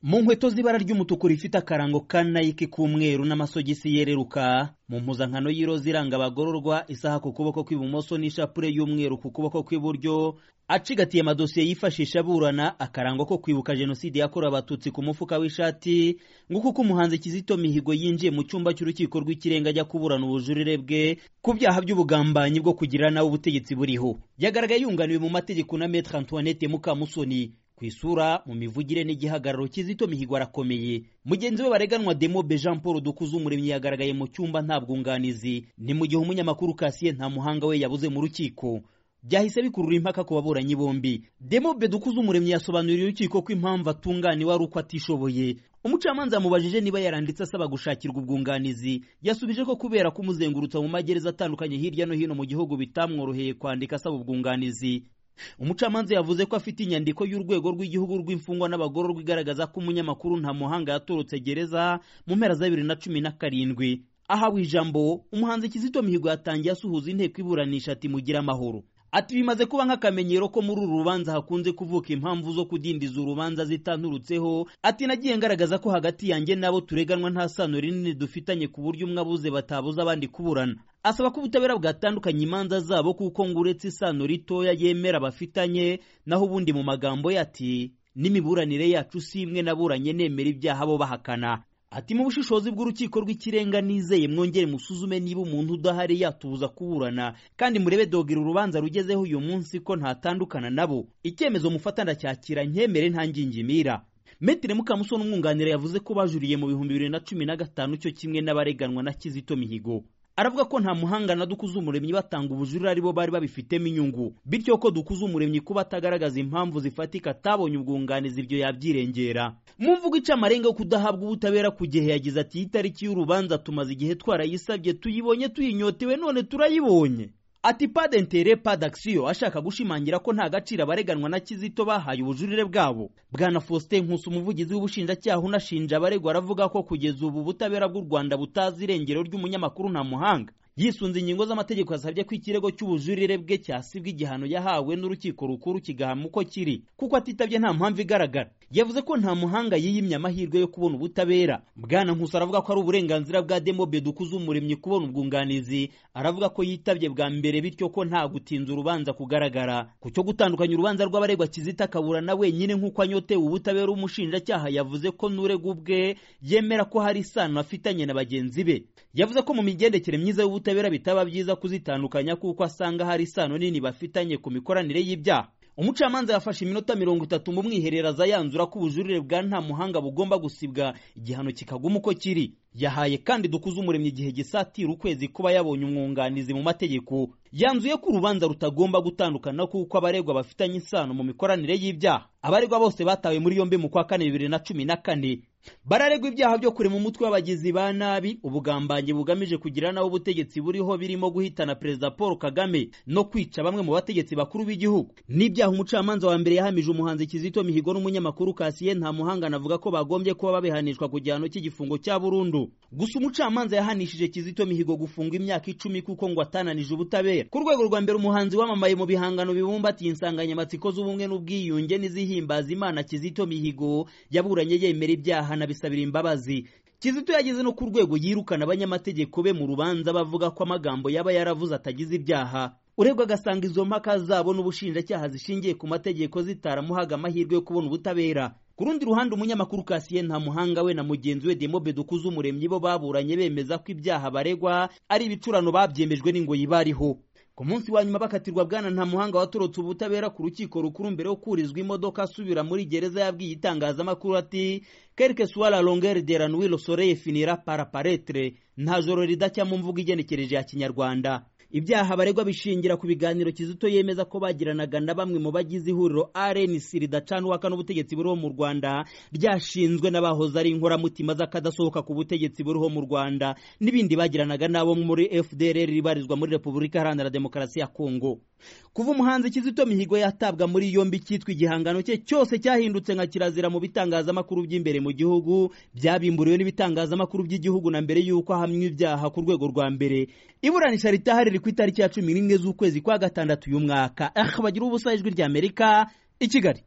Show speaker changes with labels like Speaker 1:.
Speaker 1: mu nkweto z'ibara ry'umutuku rifite akarango ka nayiki k'umweru n'amasogisi yereruka mu mpuzankano y'iroza iranga abagororwa isaha ku kuboko kw'ibumoso n'ishapure y'umweru ku kuboko kw'iburyo acigatiye amadosiye yifashisha aburana akarango ko kwibuka jenoside yakorewe abatutsi ku mufuka w'ishati nguko uko umuhanzi kizito mihigo yinjiye mu cyumba cy'urukiko rw'ikirenga ajya kuburana ubujurire bwe ku byaha by'ubugambanyi bwo kugira nawe ubutegetsi buriho yagaragaye yunganiwe mu mategeko na metre antoinette mukamusoni ku isura mu mivugire n'igihagararo kizito mihigo arakomeye mugenzi we bareganwa demobe jean paul dukuze umuremyi yagaragaye mu cyumba nta bwunganizi ni mu gihe umunyamakuru kasiye nta muhanga we yabuze mu rukiko byahise bikurura impaka ku baburanyi bombi demobe dukuze umuremyi yasobanuriye urukiko ko impamvu atunganiwe ari uko atishoboye umucamanza yamubajije niba yaranditse asaba gushakirwa ubwunganizi yasubije ko kubera kumuzengurutsa mu magereza atandukanye hirya no hino mu gihugu bitamworoheye kwandika asaba ubwunganizi umucamanza yavuze ko afite inyandiko y'urwego rw'igihugu rw'imfungwa n'abagororwa igaragaza ko umunyamakuru nta muhanga yatorotse gereza mu mpera za bibiri na cumi na karindwi ahawe ijambo umuhanzi kizito mihigo yatangiye asuhuza inteko iburanisha ati mugire amahoro ati bimaze kuba nk'akamenyero ko muri uru rubanza hakunze kuvuka impamvu zo kudindiza urubanza zitanturutseho ati nagiye ngaragaza ko hagati yanjye n'abo tureganwa nta sano rinini dufitanye ku buryo umwe abuze batabuza abandi kuburana asaba ko ubutabera bwatandukanye imanza zabo kuko ngo uretse isano ritoya yemera bafitanye naho ubundi mu magambo ye ati n'imiburanire yacu si imwe naburanye nemera ibyaha bo bahakana ati mu bushishozi bw'urukiko rw'ikirenga nizeye mwongere musuzume niba umuntu udahari yatubuza kuburana kandi murebe dogera urubanza rugezeho uyu munsi ko ntatandukana nabo icyemezo mufata ndacyakira nkemere ntangingimira metire mukamusoni umwunganira yavuze ko bajuriye mu bihumbi bibiri na cumi na gatanu cyo kimwe n'abareganwa na kizito mihigo aravuga ko nta muhanga na dukuze umuremyi batanga ubujurire aribo bari babifitemo inyungu bityo ko dukuze umuremyi kuba atagaragaza impamvu zifatika atabonye ubwunganizi ibyo yabyirengera mu mvugo ica amarenga yo kudahabwa ubutabera ku gihe yagize ati iyi tariki y'urubanza tumaze igihe twarayisabye tuyibonye tuyinyotewe none turayibonye ati padentere padakisiyo ashaka gushimangira ko nta gaciro abareganwa na kizito bahaye ubujurire bwabo bwana faustin nkusi umuvugizi w'ubushinjacyaha unashinja abaregwa aravuga ko kugeza ubu ubutabera bw'u rwanda butazi irengero ry'umunyamakuru nta muhanga yisunze ingingo z'amategeko yasabye ko ikirego cy'ubujurire bwe cyasibwa igihano yahawe n'urukiko rukuru kigahama uko kiri kuko atitabye nta mpamvu igaragara yavuze ko nta muhanga yiyimye amahirwe yo kubona ubutabera bwana nkusi aravuga ko ari uburenganzira bwa demobe dukuze umuremyi kubona ubwunganizi aravuga ko yitabye bwa mbere bityo ko nta gutinza urubanza kugaragara ku cyo gutandukanya urubanza rw'abaregwa kizita akabura na wenyine nk'uko anyotewe ubutabera umushinjacyaha yavuze ko n'urega ubwe yemera ko hari isano afitanye na bagenzi be yavuze ko mu migendekere myiza y'ubutabera ubutabera bitaba byiza kuzitandukanya kuko asanga hari isano nini bafitanye ku mikoranire y'ibyaha umucamanza yafashe iminota mirongo itatu mu mwihereraza yanzura ko ubujurire bwa nta muhanga bugomba gusibwa igihano kikaguma uko kiri yahaye kandi dukuze umuremyi igihe gisatira ukwezi kuba yabonye umwunganizi mu mategeko yanzuye ko urubanza rutagomba gutandukana kuko abaregwa bafitanye isano mu mikoranire y'ibyaha abaregwa bose batawe muri yombi mu kwa kane bibiri na cumi na kane bararegwa ibyaha byo kurema umutwe w'abagizi ba nabi ubugambanyi bugamije kugira nawe ubutegetsi buriho birimo guhitana perezida paul kagame no kwica bamwe mu bategetsi bakuru b'igihugu n'ibyaha umucamanza wa mbere yahamije umuhanzi kizito mihigo n'umunyamakuru kasiye nta muhanga anavuga ko bagombye kuba babihanishwa ku gihano cy'igifungo cya burundu gusa umucamanza yahanishije kizito mihigo gufunga imyaka icumi kuko ngo atananije ubutabera ku rwego rwa mbere umuhanzi wamamaye mu bihangano bibumbatiye insanganyamatsiko z'ubumwe n'ubwiyunge n'izihimbaza imana kizito mihigo yaburanye yemera ibyaha na bisabira imbabazi kizito yageze no ku rwego yirukana abanyamategeko be mu rubanza bavuga ko amagambo yaba yaravuze atagize ibyaha urebwa agasanga izo mpaka zabo n'ubushinjacyaha zishingiye ku mategeko zitaramuhaga amahirwe yo kubona ubutabera ku rundi ruhande umunyamakuru kasiye nta muhanga we na mugenzi we demobe dukuze umuremyi bo baburanye bemeza ko ibyaha baregwa ari ibicurano babyemejwe n'ingoyi bariho ku munsi wa nyuma bakatirwa bwana nta muhanga watorotse ubutabera ku rukiko rukuru mbere yo kurizwa imodoka asubira muri gereza yabwiye itangazamakuru ati quelque soit la longueur de la nuit le soleil finira par paraître nta joro ridacya mu mvugo igenekereje ya kinyarwanda ibyaha baregwa bishingira ku biganiro kizito yemeza ko bagiranaga na bamwe mu bagize ihuriro rnc ridacanwaka n'ubutegetsi buriho mu rwanda ryashinzwe n'abahoze ari inkoramutima z'akadasohoka ku butegetsi buriho mu rwanda n'ibindi bagiranaga n'abo muri fdr ribarizwa muri repubulika iharanira demokarasi ya kongo kuva umuhanzi kizito mihigo yatabwa muri yombi cyitwa igihangano cye cyose cyahindutse nka kirazira mu bitangazamakuru by'imbere mu gihugu byabimburiwe n'ibitangazamakuru by'igihugu na mbere y'uko ahamywa ibyaha ku rwego rwa mbere iburanisha ritahari riri ku itariki ya cumi n'imwe z'ukwezi kwa gatandatu y'umwaka aha bagira ubusa ijwi ry'amerika i kigali